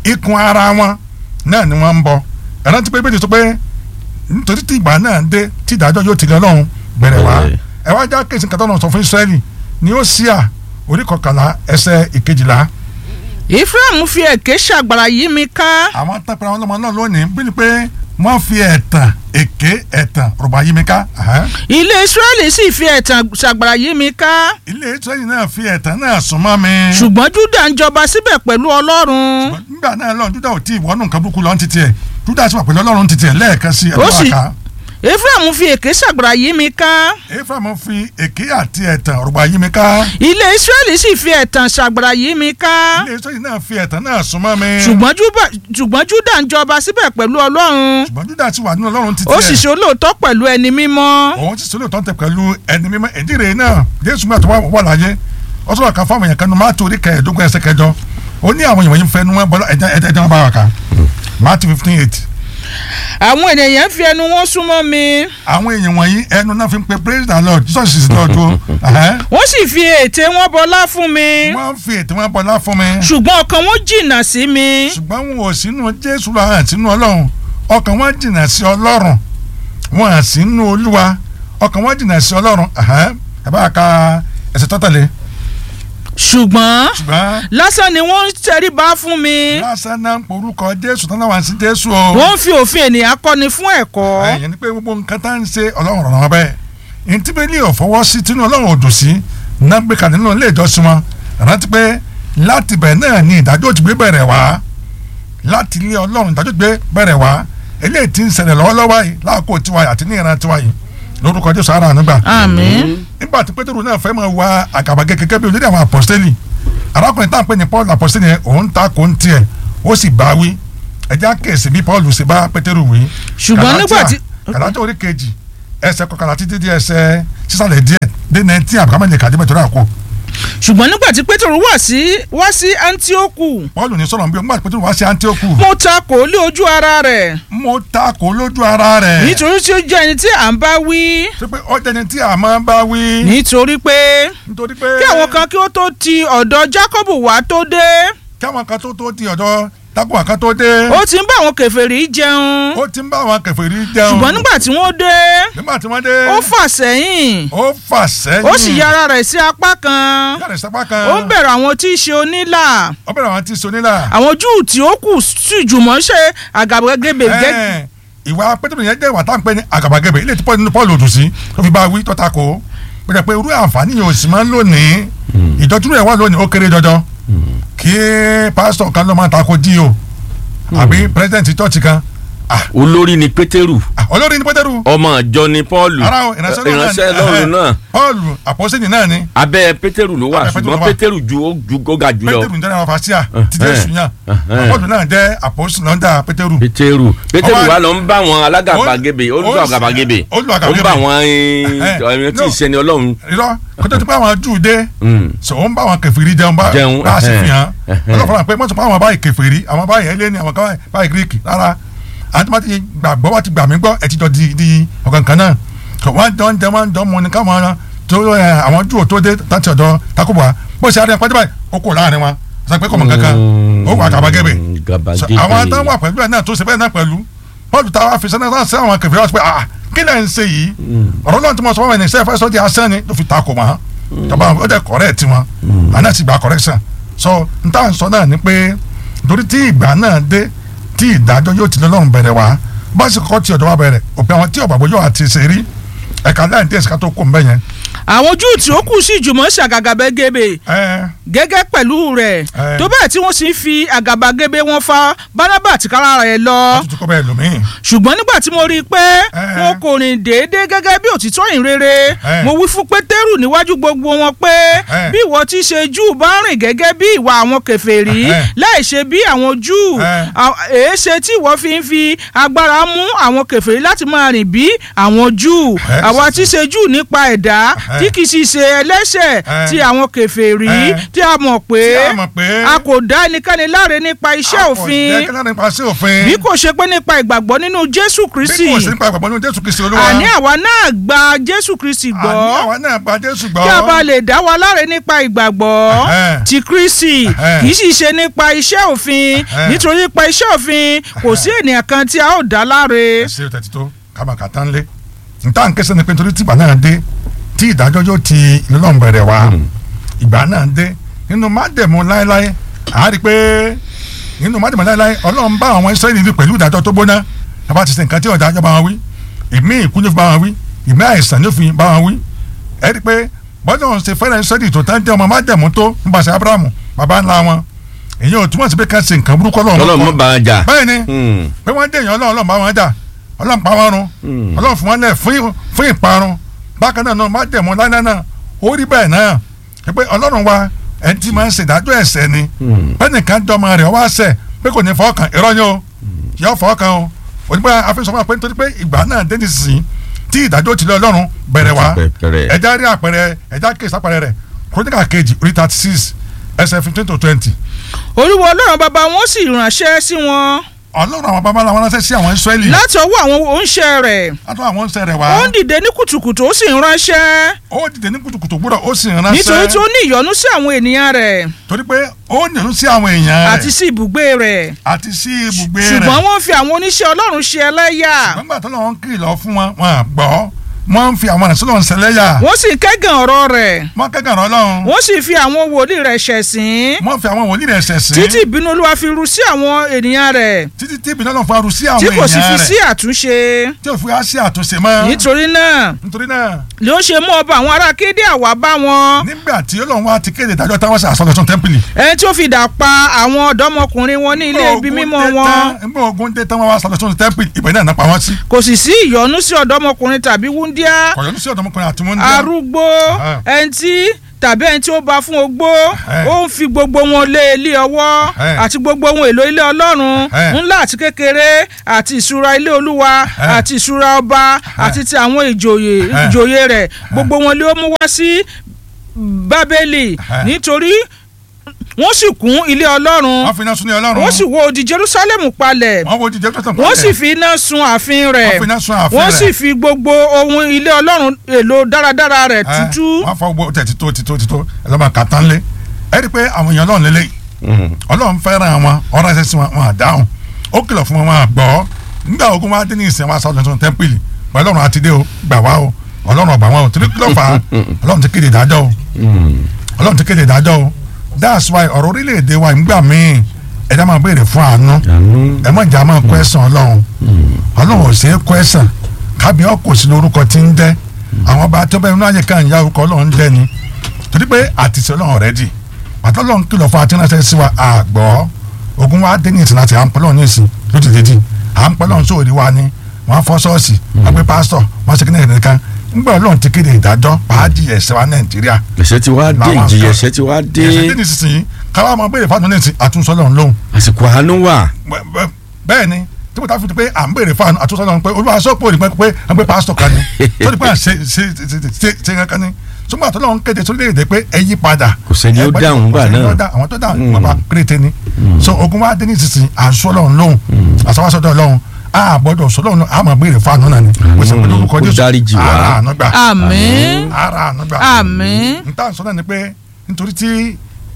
ikùn ara wọn náà ni wọ́n ń bọ ẹ̀rọ ti pé bẹ́ẹ̀ ni sọ pé nítorí tí ìgbà náà dé tí ìdájọ́ yóò tilẹ̀ ọlọ́run bẹ̀rẹ̀ wá Bẹ̀rẹ̀. ẹ wá já kéésì kátó náà sọ fún Ísírẹ́lì ní ó sí à orí kọkànlá ẹsẹ̀ ìkejìlá Ephraim fi èké ṣàgbàrá yí mi ká àwọn tẹpẹrẹ àwọn ọmọ náà lónìí bí ni pé wọ́n fi ẹ̀tàn èké ẹ̀tàn rọ̀bà yí mi ká ẹ̀hẹ́n. ilé Israẹli sì fi ẹ̀tàn ṣàgbàrá yí mi ká ilé Ísírẹ́lì náà fi ẹ̀tàn náà súnmọ́ mi. ṣùgbọ́n Júdà ń jọba síbẹ̀ pẹ̀lú Ọlọ́run nígbà náà lọ́run Júdà ò tí ì wọ́nù nǹkan burúkú lọ́n ti tiẹ̀ Júdà sì wà pẹ̀lú Ọlọ́run ti tiẹ̀ lẹ́ẹ̀kan sí Ó sì- ẹ̀dọ́ àká. Ephraim fi èké ṣàgbàrá yí mi ká Éfrámù fi èké àti ẹ̀tàn rọ̀bà yí mi ká. ilé Israẹli sì fi ẹ̀tàn ṣàgbàrá yí mi ká ilé Ísírẹ́lì náà fi ẹ̀tàn náà súnmọ́ mi. ṣùgbọ́n Júbà- ṣùgbọ́n Júdà ń jọba síbẹ̀ pẹ̀lú Ọlọ́run ṣùgbọ́n Júdà sì wà nínú Ọlọ́run ti ó sì tiẹ̀. ṣe olóòótọ́ pẹ̀lú ẹni mímọ́ òun ti sọlẹ̀ tó ń tẹ pẹ̀lú ẹni mímọ́ ìdíre náà Jésù gbà tó wà wà láyé ó sọ̀rọ̀ kan fáwọn èèyàn kan ní Máàtì orí kẹẹ̀ẹ́dógún ẹsẹ̀ kẹjọ ó ní àwọn èèyàn yìí ń fẹnu wọn bọ́lá ẹ̀jẹ̀ ẹ̀jẹ̀ ẹ̀jẹ̀ wọn bá wà ká Máàtì fifteen eight àwọn ènìyàn fi ẹnu wọn súnmọ́ mi àwọn èèyàn wọ̀nyí ẹnu náà fi ń pe praise the Lord Jesus is Lord o ẹ̀hẹ́n. wọ́n sì fi ètè wọn bọlá fún mi wọ́n fi ètò wọn bọ́lá fún mi ṣùgbọ́n ọkàn wọn jìnnà sí mi ṣùgbọ́n wọn ò sínú Jésù lọ hàn sínú Ọlọ́run ọkàn wọn jìnnà sí Ọlọ́run wọn hàn sínú Olúwa ọkàn wọn jìnnà sí Ọlọ́run ẹ̀hẹ́n. ẹ bá ka ẹsẹ̀ tọ́tẹ̀lé ṣùgbọ́n ṣùgbọ́n lásán ni wọ́n ń tẹríba fún mi lásán náà ń porúkọ Jésù tán náà wà sí Jésù o. wọ́n ń fi òfin ènìyàn kọ́ni fún ẹ̀kọ́ ẹ̀yìn ni pé gbogbo nǹkan tá à ń ṣe ọlọ́run rọ̀rọ̀ wọn bẹ́ẹ̀ ntí bẹ́ẹ̀ ní ọ̀fọwọ́ sí tinú ọlọ́run òdò sí náà gbé kalẹ̀ nínú ilé ìjọsìn wọn rántí pé láti bẹ̀ náà ni ìdájọ́ ti gbé bẹ̀rẹ̀ wá láti ilé ọlọ́run ìdájọ́ ti gbé bẹ̀rẹ̀ wá eléyìí ti ń ṣẹlẹ̀ lọ́wọ́lọ́wọ́ yìí láàkó tiwa yìí àti ní ìran tiwa yìí lórúkọ Jésù ara ànúgbà àmín nígbà tí pétérù náà fẹ́ máa wa àgàbàgẹ́ gẹ́gẹ́ bí olórí àwọn apọ́sítélì arákùnrin tá à ń pè ní paul apọ́sítélì yẹn òun ta kò ń tiẹ̀ ó sì bá wí ẹjẹ́ àkèsí bí paul ṣe bá pétérù wí. Ṣùgbọ́n nígbà tí- kàlájà orí kejì ẹsẹ̀ kọkànlá títí di ẹsẹ̀ sísàlẹ̀ díẹ̀ dé nineteen àbúkámẹ́ lè kàdé mẹ́tọ́rọ́ àkó ṣùgbọ́n nígbà tí pétérù wá sí wá sí antioku paul ní sọ̀rọ̀ bí nígbà tí pétérù wá sí antioku mo ta kò lé ojú ara rẹ̀ mo ta kò lójú ara rẹ̀ nítorí tí ó jẹ́ ẹni tí à ń bá wí ṣé pé ọjà ni tí a máa ń bá wí nítorí pé nítorí pé kí àwọn kan kí ó tó ti ọ̀dọ̀ jákọ́bù wá tó dé kí àwọn kan tó tó di ọ̀dọ̀ tákùn àká tó dé ó ti ń bá àwọn kèfèrí jẹun ó ti ń bá àwọn kèfèrí jẹun ṣùgbọ́n nígbà tí wọ́n dé nígbà tí wọ́n dé ó fà sẹ́yìn ó fà sẹ́yìn ó sì yára rẹ̀ sí apá kan yàrá ìsapá kan ó ń bẹ̀rù àwọn tí í ṣe onílà ó bẹ̀rẹ̀ àwọn tí so nílà àwọn júù tí ó kù sì jùmọ̀ ṣe àgàbàgebè gẹ́ Ẹ̀ẹ́n, ìwà pétérù yẹn jẹ́ ìwà tá à ń pè ní àgàbàgebè ilé tí paul nínú paul òdù sí tó fi bá a wí tọ́ta kó pẹ̀lú pé irú àǹfààní yẹn ò sì máa ń lónìí ìjọ́jú rẹ̀ wà lónìí ó kéré jọjọ kí pásítọ̀ kan ló máa ta ko dí o àbí pírẹsidẹ̀ntì chọ́ọ̀chì kan ah, olórí ni pétérù ah, olórí ní pétérù ọmọ ìjọ ni pọ́ọ̀lù ara o ìránṣẹ́ Ọlọ́run náà ìránṣẹ́ ni. lọ́run náà paul àpọ́sẹ́nì náà ni abẹ́ pétérù ló wà Abẹ́ Pétérù ṣùgbọ́n ló wà. pétérù ju ó ju ó ga jù lọ pétérù ń jẹ́ àwọn fàṣíà ti Ẹ̀hẹ́n. jésù yàn Ẹ̀hẹ́n. paul náà jẹ́ àpọ́sẹ́nì lọ́ndà pétérù pétérù pétérù Ọba- wa lọ ń bá wọn alágàbàgebè ó- olùsọ àgàbàgebè ó lu ó ń àgàbàgebè. bá wọn Ẹ̀hẹ́n. ẹni tí No. ì ṣẹni ọlọ́run irọ́ kótó tí pé àwọn júù dé Mm. sọ wọn bá àwọn kẹfìrí jẹun bá Jẹun, bá a sì ẹhẹn, fi hàn ẹhẹn. ọlọ́fọ̀ọ́ pé mọ́tò pé àwọn báyìí kẹfìrí àwọn báyìí ẹlẹ́ni àwọn kan báyìí gíríkì rárá àwọn tí wọ́n ti gbàgbọ́ wọ́n ti gbà mí gbọ́ ẹ̀ ti jọ di di ọ̀kan kan náà kò wọ́n jọ ń jẹ wọ́n jọ mọ ní káwọn tó ẹ, àwọn júù tó dé láti ọ̀dọ̀ takuba bó ṣe adé pàdé báyìí ó kò láàrin wọn sọ pé kò mọ kankan ó wà gàbàgebè Mm, So, gàbàgebè. àwọn táwọn wà pẹ̀lú ẹ̀ náà tó ṣe bẹ́ẹ̀ náà pẹ̀lú bọ́ọ̀lù táwa fi sẹ́nà náà sẹ́ àwọn kẹfìrí wọn sọ pé ah kí lẹ́ ń ṣe yìí ọ̀rọ̀ náà tí mo sọ fún wọn ní sẹ́fẹ́ sọ́ di asán ni ló fi takò wọn tọ́ba ó jẹ́ correct wọn àná ti gba correction so n táwọn sọ náà ni pé torí tí ìgbà náà dé tí ìdájọ́ yóò ti lọ́rùn bẹ̀rẹ̀ wá bá sì kọ́ ti ọ̀dọ́ wa bẹ̀rẹ̀ òpin àwọn tí ọ̀bàbọ̀ yóò àti ṣe rí ẹ̀ka láì díẹ̀ sí ká tó kó ń bẹ̀ yẹn àwọn júù tí ó kù sí jùmọ̀ ṣe àgàbàgebè ẹ gẹ́gẹ́ pẹ̀lú rẹ̀ Ẹ. tó bẹ́ẹ̀ tí wọ́n sì ń fi àgàbàgebè wọn fa bánábà tìkára rẹ̀ lọ tuntun kọ́ bẹ́ẹ̀ lómi ṣùgbọ́n nígbà tí mo rí i pé Ẹ. wọn kò rìn déédéé gẹ́gẹ́ bí òtítọ́ ìrere Ẹ. mo wí fún pétérù níwájú gbogbo wọn pé Ẹ. bí ìwọ ti ṣe júù bá rìn gẹ́gẹ́ bí ìwà àwọn kèfèrí Ẹ. láì ṣe bí àwọn júù Ẹ. à- èéṣe tí ìwọ fi ń fi agbára mú àwọn kèfèrí láti máa rìn bí àwọn júù Ẹ. àwa ti ṣe júù nípa ẹ̀dá Ẹ. Eh. tí kì í sì ṣe ẹlẹ́ṣẹ̀ Eh. tí àwọn kèfèrí Eh. tí a mọ̀ pé Tí a mọ̀ pé a kò dá ẹnikẹ́ni láre nípa iṣẹ́ òfin àkọ̀jẹ́ nípa sí òfin bí kò ṣe pé nípa ìgbàgbọ́ nínú Jésù bí Kristi kò sí nípa ìgbàgbọ́ nínú Jésù Kristi Olúwa àní àwa náà gba Jésù Kristi gbọ́ àní àwa náà gba Jésù gbọ́ kí a bá lè dá wa láre nípa ìgbàgbọ́ Ẹhẹ́n. ti Kristi Ẹhẹ́n. kì í sì ṣe nípa iṣẹ́ òfin Ẹhẹ́n. nítorí nípa iṣẹ́ òfin kò sí ènìyàn kan tí a ó dá láre. ẹ ṣe tẹ̀tí tó kábàkà tán lé níta ń kẹsàn-án ni pé nítorí tìgbà náà dé tí ìdájọ́ yóò ti ìlú náà bẹ̀rẹ̀ wá ìgbà náà dé nínú májẹ̀mú láéláé à á rí i pé nínú májẹ̀mú láéláé ọlọ́run bá àwọn Ísírẹ́lì wí pẹ̀lú ìdájọ́ tó gbóná bàbá ti ṣe nǹkan tí ọ̀dà bá wọn wí ìmí ìkú ló fi bá wọn wí ìmí àìsàn ló fi bá wọn wí ẹ rí i pé bọ́dọ̀ ń ṣe fẹ́rẹ̀ Ísírẹ́lì tó tán jẹ́ ọmọ májẹ̀mú tó nípasẹ̀ Ábúráhámù bàbá ńlá wọn èyí ò túmọ̀ sí pé ká ṣe nǹkan burúkú ọlọ́run mọ́ ọlọ́run bá wọn jà. bẹ́ẹ̀ ni Hmm. pé wọ́n dé èèyàn ọlọ́run ọlọ́run bá wọn jà ọlọ́run pa wọn run ọlọ́run fún wọn lẹ̀ fún fún ìparun bákan náà náà má dẹ̀mọ́ láíláí náà ó rí bẹ́ẹ̀ náà ẹ pé ọlọ́run wa ẹni tí máa ń ṣèdájọ́ ẹ̀ṣẹ̀ ni pẹ́ẹ́nìkan dọ́mọ rẹ̀ wá ṣẹ̀ pé kò ní fọ́ọ̀kan irọ́ ni o yọ fọ́ọ̀kan o onígbà afẹ́sọ̀mọ́ pé nítorí pé ìgbà náà dé nísinsìnyí tí ìdájọ́ ti lé ọlọ́run bẹ̀rẹ̀ wá Bẹ̀rẹ̀. ẹja rí àpẹẹrẹ ẹja kéésì àpẹẹrẹ rẹ̀ kóríkà kejì orí thirty six ẹsẹ̀ fifteen to twenty olúwa ọlọ́run bàbá wọn sì ránṣẹ́ sí wọn ọlọ́run àwọn babaláwo wọn ránṣẹ́ sí àwọn Ísírẹ́lì láti ọwọ́ àwọn oníṣẹ́ rẹ̀ látọ̀ àwọn ń sẹ́rẹ̀ wá ó ń dìde ní kùtùkùtù ó sì ń ránṣẹ́ ó dìde ní kùtùkùtù gbúdọ̀ ó sì ránṣẹ́ nítorí tí ó ní ìyọ́nú sí àwọn ènìyàn rẹ̀ torí pé ó nìlú sí àwọn èèyàn rẹ̀ àti sí ibùgbé rẹ̀ àti sí ibùgbé rẹ̀ ṣùgbọ́n wọ́n fi àwọn oníṣẹ́ ọlọ́run ṣe ẹlẹ́yà nígbà tó lọ́wọ́ ń kìlọ̀ fún wọn wọn à gbọ́ wọ́n ń fi àwọn àrẹ̀sọ́ lọ́wọ́ sẹlẹ́yà wọ́n sì kẹ́gàn ọ̀rọ̀ rẹ̀ wọ́n kẹ́kàn rán lọ́hùn wọ́n sì fi àwọn wòlíì rẹ̀ ṣẹ̀sín wọ́n fi àwọn wòlíì rẹ̀ ṣẹ̀sìn títí ìbínú olúwa fi ru sí àwọn ènìyàn rẹ̀ títí tí ìbínú Ọlọ́run faru sí àwọn tí kò sì fi èèyàn sí rẹ̀ àtúnṣe tí ò fi wá sí àtúnṣe mọ́ nítorí náà nítorí náà ni ó ṣe mú ọba àwọn ará kéde àwa bá wọn nígbà tí Ọlọ́run wá ti kéde ìdájọ́ táwọn ṣe àsọlọ́sọ tẹ́ḿpìlì ẹni tí ó fi dà pa àwọn ọ̀dọ́mọkùnrin wọn ní ilé ibi mímọ́ wọn nígbà ogun dé tán wọn wá sọlọ́sọ tẹ́ḿpìlì ìbẹ̀ náà náà pa wọ́n sí kò sì sí ìyọ́nú sí ọ̀dọ́mọkùnrin tàbí wúndíá kọ̀yọ́nù sí ọ̀dọ́mọkùnrin àti múndé arúgbó Aha. ẹni tí tàbí ẹni tí ó bá fún ogbó Ẹhẹ́. ó ń fi gbogbo wọn lé ilé ọwọ́ Ẹhẹ́. àti gbogbo ohun èlò ilé ọlọ́run Ẹhẹ́. ńlá àti kékeré àti ìṣúra ilé olúwa Ẹhẹ́. àti ìṣúra ọba àti ti àwọn ìjòyè Ẹhẹ́. ìjòyè rẹ̀ gbogbo wọn lé ó mú wá sí bábélì Ẹhẹ́. nítorí wọ́n sì kún ilé ọlọ́run wọ́n fi iná sun ní Ọlọ́run wọ́n sì wó odi jerusalem palẹ̀ wọ́n wo jíjẹ́ tó tàn wọ́n sì fi iná sun ààfin rẹ̀ Wọ́n fi iná sun ààfin wọ́n rẹ̀. sì fi gbogbo ohun ilé ọlọ́run èlò dáradára rẹ̀ tútú. wọ́n fọ gbogbo tẹ̀ tító tító tító ẹ lọ́ba kàtán lé ẹ rí i pé àwọn èèyàn Ọlọ́run lélẹ̀ Ọlọ́run fẹ́ràn wọn ọ̀rọ̀ ẹsẹ̀ sí wọn wọn àdáhùn ó kìlọ̀ fún wọn wọn àgbọ̀ nígbà ogun wa dé ní ìsìn wa sọ́dọ̀ tuntun tẹ́ḿpìlì pẹ̀lú Ọlọ́run àti dé o gbà wá o Ọlọ́run ọgbà wọn o torí kí ló fà á Ọlọ́run ti kéde ìdájọ́ o Ọlọ́run ti kéde ìdájọ́ o that's why ọ̀rọ̀ orílẹ̀-èdè wa ìgbà míì ẹ̀dá máa béèrè fún àánú ẹ má jà máa kọ́ ẹ̀sán Ọlọ́run Ọlọ́run ò ṣeé kọ́ ẹ̀sán kábí ọkọ̀ sí lórúkọ tí ń dẹ́ àwọn ọba tó bẹ́ẹ̀ nínú ayé kan ìyá orúkọ Ọlọ́run dẹ́ ni torí pé àtìsí Ọlọ́run rẹ̀ dì pàtó Ọlọ́run kìlọ̀ fún àtúnṣe sí wa àgbọ̀ ogun wa dé ní ìsìn láti à ń pẹ́ lọ́run ní ìsìn lójijì à ń pẹ́ lọ́run sóòrí wa ni wọ́n á fọ́ ṣọ́ọ̀ṣì wọ́n pe pásítọ̀ wọ́n ṣe kíni ẹ̀kan ńgbà Ọlọ́run ti kéde ìdájọ́ pàájì ẹ̀ṣẹ̀ wa Nàìjíríà ẹ̀ṣẹ̀ ti wá dé Làwọn ìjìyà kan- ẹ̀ṣẹ̀ ti wá dé ẹ̀ṣẹ̀ dé ní ìsinsìnyí káwá máa béèrè fáwọn ní ìsìn àtúnṣe Ọlọ́run lóhùn àsìkò àánú wà bẹ- bẹ- bẹ́ẹ̀ ni tí mo ta fi di pé à ń béèrè fún àtúnṣe Ọlọ́run pé olúwa sọ́pọ̀ òní pé pé à ń pé pásítọ̀ kan ni tó di pé à ń ṣe ṣe ṣe ṣe ṣe kankan ni ṣùgbọ́n àtúnṣe Ọlọ́run kéde sórílẹ̀-èdè pé ẹ yí padà Kò sẹ́ni ó Ẹ gbọ́dọ̀- dáhùn kò gbà sẹ́ni ó náà. dá- àwọn tó dáhùn bàbá péréte ni so ogun wa dé ní ìsinsìnyí àṣọ Ọlọ́run lóhùn àṣọwọ́sọdọ̀ Ọlọ́run a gbọ́dọ̀ sọ Ọlọ́run a máa béèrè fún àánú náà ni kò sí pé lórúkọ kó Jésù dáríjì wá. ara àánú gbà àmín ara àánú gbà àmín n ta sọ náà ni pé nítorí tí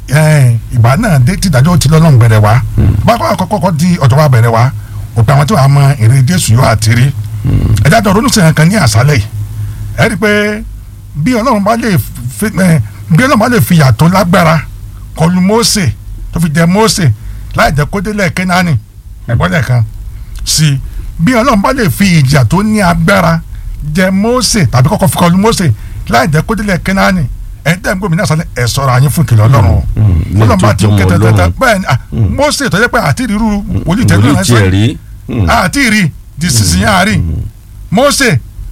ẹ, ìgbà náà dé tí ìdájọ́ ti lọ́lọ́run bẹ̀rẹ̀ wá bákan àkọ́kọ́ di ọ̀dọ̀ wa bẹ̀rẹ̀ wá òpin àwọn tí wàá mọ èrè Jésù yóò àti rí ẹ̀dá tó ronú sèyàn kan ní àṣálẹ̀ yìí ẹ rí i pé bí Ọlọ́run bá lè fi ẹ, bí Ọlọ́run bá lè fi yàtọ̀ lágbára kọlu Mósè tó fi jẹ Mósè láì jẹ́ kó délẹ̀ Kénáánì ẹ̀gbọ́n lẹ́ẹ̀kan sí i bí Ọlọ́run bá lè fi ìjà tó ní agbára jẹ Mósè tàbí kọ́kọ́ fi kọlu Mósè láì jẹ́ kó délẹ̀ Kénáánì ẹ̀ ń tẹ́ ń gómìnà sálẹ̀ ẹ̀ sọ̀rọ̀ àyín fún ìkìlọ̀ Ọlọ́run o. mm, Ọlọ́run bá ti lójoojúmọ́ kẹtẹ tẹtẹ Ọlọ́run. bẹ́ẹ̀ ni ah, Mósè tó jẹ́ pé àti ìrírú wòlíì tẹ́lẹ̀ wòlíì náà tiẹ̀ rí àti ìrì di sísìn àárín Mósè